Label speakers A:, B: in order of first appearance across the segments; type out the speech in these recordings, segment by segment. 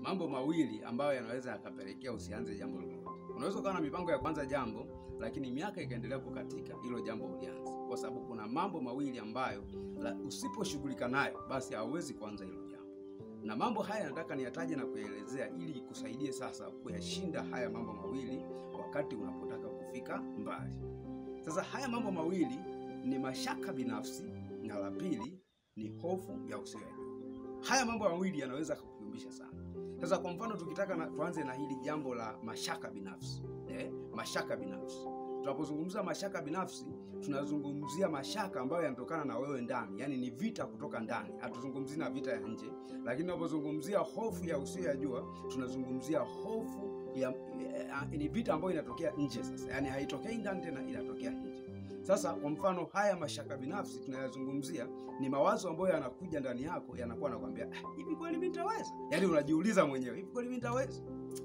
A: mambo mawili ambayo yanaweza yakapelekea usianze jambo lolote. Unaweza ukawa na mipango ya kuanza jambo, lakini miaka ikaendelea kukatika, hilo jambo ulianza, kwa sababu kuna mambo mawili ambayo la- usiposhughulika nayo, basi hauwezi kuanza hilo jambo. Na mambo haya nataka niyataje na kuyaelezea ili ikusaidie sasa kuyashinda haya mambo mawili wakati unapotaka kufika mbali. Sasa haya mambo mawili ni mashaka binafsi na la pili ni hofu ya usiyoyajua. Haya mambo mawili yanaweza kukuyumbisha sana. Sasa kwa mfano tukitaka na, tuanze na hili jambo la mashaka binafsi eh, mashaka binafsi. Tunapozungumza mashaka binafsi, tunazungumzia mashaka ambayo yanatokana na wewe ndani, yaani ni vita kutoka ndani. Hatuzungumzii na vita ya nje, lakini tunapozungumzia hofu ya usiyoyajua, tunazungumzia hofu ya, ya, ni vita ambayo inatokea nje. Sasa yaani haitokei ndani tena, inatokea nje. Sasa kwa mfano, haya mashaka binafsi tunayazungumzia ni mawazo ambayo yanakuja ndani yako, yanakuwa nakwambia "Ah, hivi kweli mimi nitaweza? Yaani unajiuliza mwenyewe, hivi kweli mimi nitaweza?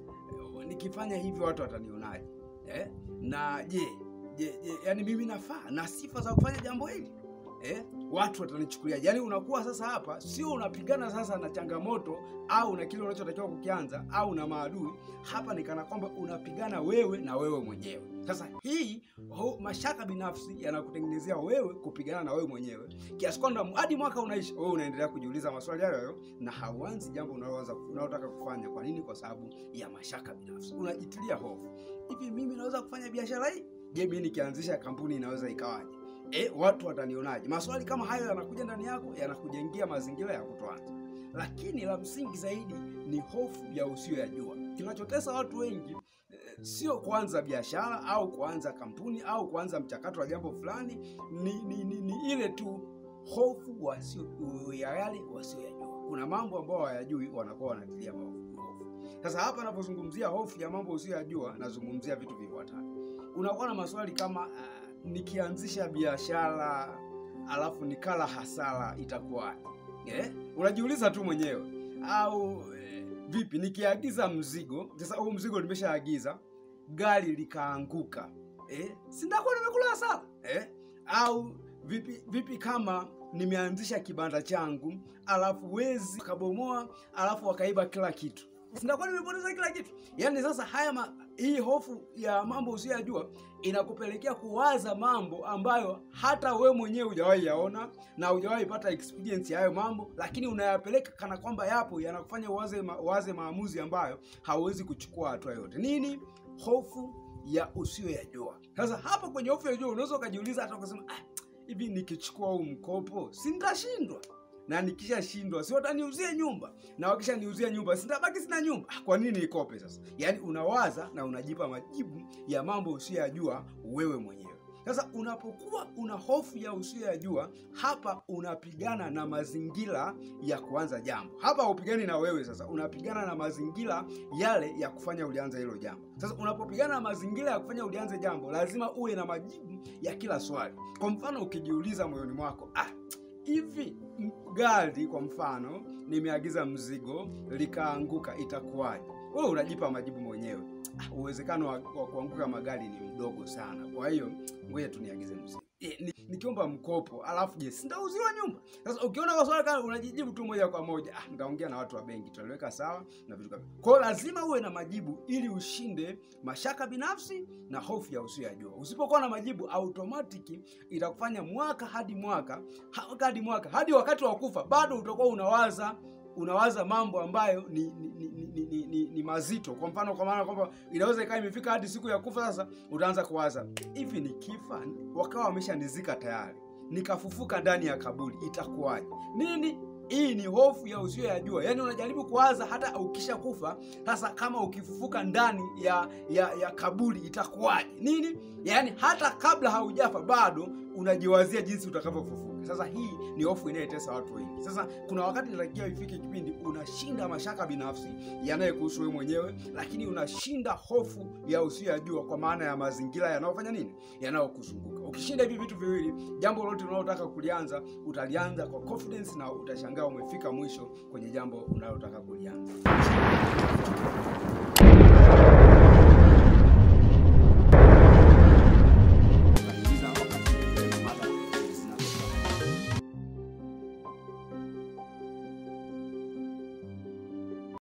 A: Eh, Nikifanya hivi watu watanionaje? Eh? Na je, je, je, yani mimi nafaa na sifa za kufanya jambo hili? Eh? Watu watanichukulia. Yaani unakuwa sasa hapa sio unapigana sasa na changamoto au na kile unachotakiwa kukianza au na maadui. Hapa ni kana kwamba unapigana wewe na wewe mwenyewe. Sasa hii ho, mashaka binafsi yanakutengenezea wewe kupigana na wewe mwenyewe kiasi kwamba hadi mwaka unaisha, wewe unaendelea kujiuliza maswali hayo hayo na hauanzi jambo unaloanza unalotaka kufanya. Kwa nini? Kwa sababu ya mashaka binafsi. Unajitilia hofu, hivi mimi naweza kufanya biashara hii? Je, mimi nikianzisha kampuni inaweza ikawaje? E, watu watanionaje? Maswali kama hayo yanakuja ndani yako, yanakujengea mazingira ya kutoanza. Lakini la msingi zaidi ni hofu ya usiyoyajua. Kinachotesa watu wengi eh, sio kuanza biashara au kuanza kampuni au kuanza mchakato wa jambo fulani, ni, ni, ni, ni ile tu hofu wasio ya yale wasioyajua. Kuna mambo ambayo hawayajui, wanakuwa wanatilia hofu. Sasa hapa napozungumzia hofu ya mambo usiyoyajua, nazungumzia vitu vifuatavyo. Unakuwa na maswali kama uh, nikianzisha biashara alafu nikala hasara itakuwaje? Eh? Unajiuliza tu mwenyewe au eh, vipi nikiagiza mzigo sasa, huu mzigo nimeshaagiza, gari likaanguka, eh? si ndakuwa nimekula hasara eh? Au vipi vipi kama nimeanzisha kibanda changu alafu wezi kabomoa alafu wakaiba kila kitu, sinakuwa nimepoteza kila kitu. Yaani sasa haya ma, hii hofu ya mambo usiyoyajua inakupelekea kuwaza mambo ambayo hata we mwenyewe hujawahi yaona na hujawahi pata experience ya hayo mambo, lakini unayapeleka kana kwamba yapo, yanakufanya uwaze, ma, uwaze maamuzi ambayo hauwezi kuchukua hatua yote. Nini? Hofu ya usiyoyajua. Sasa hapo kwenye hofu ya jua unaweza ukajiuliza hata ukasema ah, hivi nikichukua huu mkopo si nitashindwa? na nikishashindwa si wataniuzia nyumba, na wakishaniuzia nyumba sitabaki sina nyumba. Ah, Kwa nini nikope sasa? Yaani unawaza na unajipa majibu ya mambo usiyoyajua wewe mwenyewe. Sasa unapokuwa una hofu ya usiyoyajua, hapa unapigana na mazingira ya kuanza jambo. Hapa haupigani na wewe, sasa unapigana na mazingira yale ya kufanya ulianza hilo jambo. Sasa unapopigana na mazingira ya kufanya ulianze jambo, lazima uwe na majibu ya kila swali. Kwa mfano, ukijiuliza moyoni mwako ah, hivi m- gari kwa mfano nimeagiza mzigo likaanguka itakuwaje? Wewe unajipa majibu mwenyewe. Ah, uwezekano wa, wa kuanguka magari ni mdogo sana, kwa hiyo ngoja tu niagize mzigo. E, ni, nikiomba mkopo alafu je, sindauziwa nyumba? Sasa ukiona kwa swali kama unajijibu tu moja kwa moja, ah, nitaongea na watu wa benki tutaliweka sawa na vitu kama. Kwa hiyo lazima uwe na majibu ili ushinde mashaka binafsi na hofu ya usiyoyajua. Usipokuwa na majibu, automatic itakufanya mwaka hadi mwaka ha- hadi mwaka hadi wakati wa kufa bado utakuwa unawaza unawaza mambo ambayo ni ni, ni, ni, ni, ni, ni mazito. Kwa mfano, kwa maana kwamba inaweza ikawa imefika hadi siku ya kufa. Sasa utaanza kuwaza hivi, nikifa wakawa wameshanizika tayari, nikafufuka ndani ya kaburi, itakuwaje? Nini? Hii ni hofu ya usiyoyajua. Yaani unajaribu kuwaza hata ukisha kufa, sasa kama ukifufuka ndani ya ya, ya kaburi itakuwaje? Nini? Yaani hata kabla haujafa bado unajiwazia jinsi utakavyofufuka. Sasa hii ni hofu inayotesa watu wengi. Sasa kuna wakati inatakiwa ifike kipindi unashinda mashaka binafsi yanayekuhusu wewe mwenyewe, lakini unashinda hofu ya usiyoyajua, kwa maana ya mazingira yanayofanya nini, yanayokuzunguka. Ukishinda hivi vitu viwili, jambo lolote unalotaka kulianza utalianza kwa confidence na utashangaa umefika mwisho kwenye jambo unalotaka kulianza.